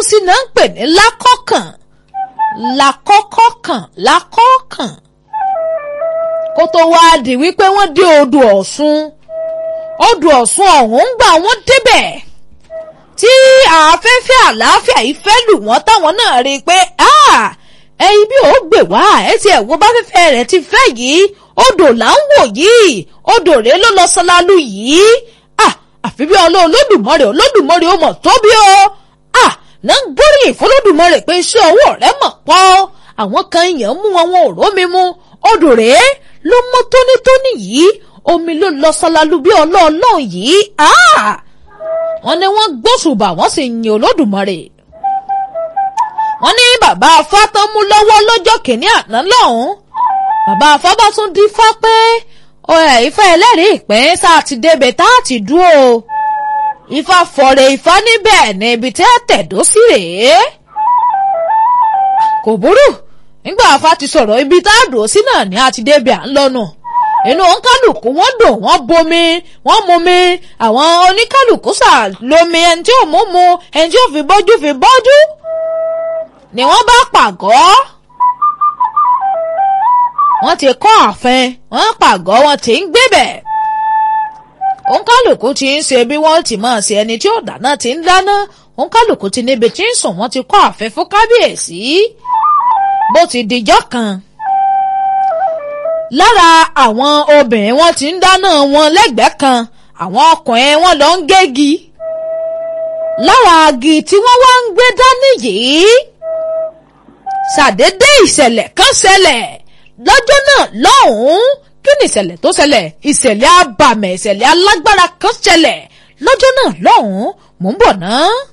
sí náà ń pè ní lákọ̀kàn lákọ́kọ́kàn lákọ́kàn kó tó wáá di wípé wọ́n dé odò ọ̀ṣun odò ọ̀ṣun ọ̀hún ń gbà wọ́n débẹ̀ tí afẹ́fẹ́ àlàáfíà yìí fẹ́ lù wọ́n táwọn náà rí i pé ẹyin bí ó gbè wá ẹ ti ẹ̀ wo bá fẹ́fẹ́ rẹ̀ ti fẹ́ yìí odò là ń wò yìí odò rèé ló lọ sọlálù yìí àfi bí ọlọ́ olódùmarè olódùmarè ó mọ̀ tóbi o náà ń gbóríyìn fọlọ́dùmarè pé iṣẹ́ ọwọ́ rẹ̀ mọ̀ pọ̀ àwọn kan èèyàn mú wọn wọn ò rómi mu odò rèé ló mọ́ tónítóní yìí omi ló lọ sọlálù bí ọlọ́ọ̀lọ́ yìí wọ́n ní wọ́n gbóṣùbà wọ́n sì yin olódùmarè wọ́n ní bàbá afá tán mú lọ́wọ́ lọ́jọ́ kìíní àná lọ́hùn-ún bàbá afá bá tún dífá pé ifá ẹlẹ́rìí ìpín sáà ti débẹ̀ tá a ti dúró ifá fọ̀rẹ̀ ifá níbẹ̀ ní ibi tí a tẹ̀dó sí rèé kò burú nígbà afá ti sọ̀rọ̀ ibi tá a dùn sí náà ní a ti débẹ̀ à ń lọ́nà inú oníkálùkù wọ́n dùn wọ́n bomi wọ́n mumi àwọn oníkálùkù sà lomi ẹni tí ò mú mu ẹni tí ò fi bọ́jú fi bọ́jú ni wọ́n bá pàgọ́ wọ́n ti kọ́ ààfin wọ́n pàgọ́ wọ́n ti ń gbébẹ̀ oníkálùkù ti ń ṣe bí wọ́n ti máa ṣe ẹni tí ò dáná ti ń dáná oníkálùkù ti níbi tí ń sùn wọ́n ti kọ́ ààfin fún kábíyèsí bó ti dijọ́ kan lára àwọn obìnrin wọn ti ń dáná wọn lẹ́gbẹ̀ẹ́ kan àwọn ọkùnrin wọn lọ ń gégi lára agi tí wọ́n wá ń gbé dání yìí ṣàdédé ìṣẹ̀lẹ̀ kan ṣẹlẹ̀ lọ́jọ́ náà lọ́hùn-ún kí ni ìṣẹ̀lẹ̀ tó ṣẹlẹ̀ ìṣẹ̀lẹ̀ abàmẹ̀ ìṣẹ̀lẹ̀ alágbára kan ṣẹlẹ̀ lọ́jọ́ náà lọ́hùn-ún mò ń bọ̀ náà.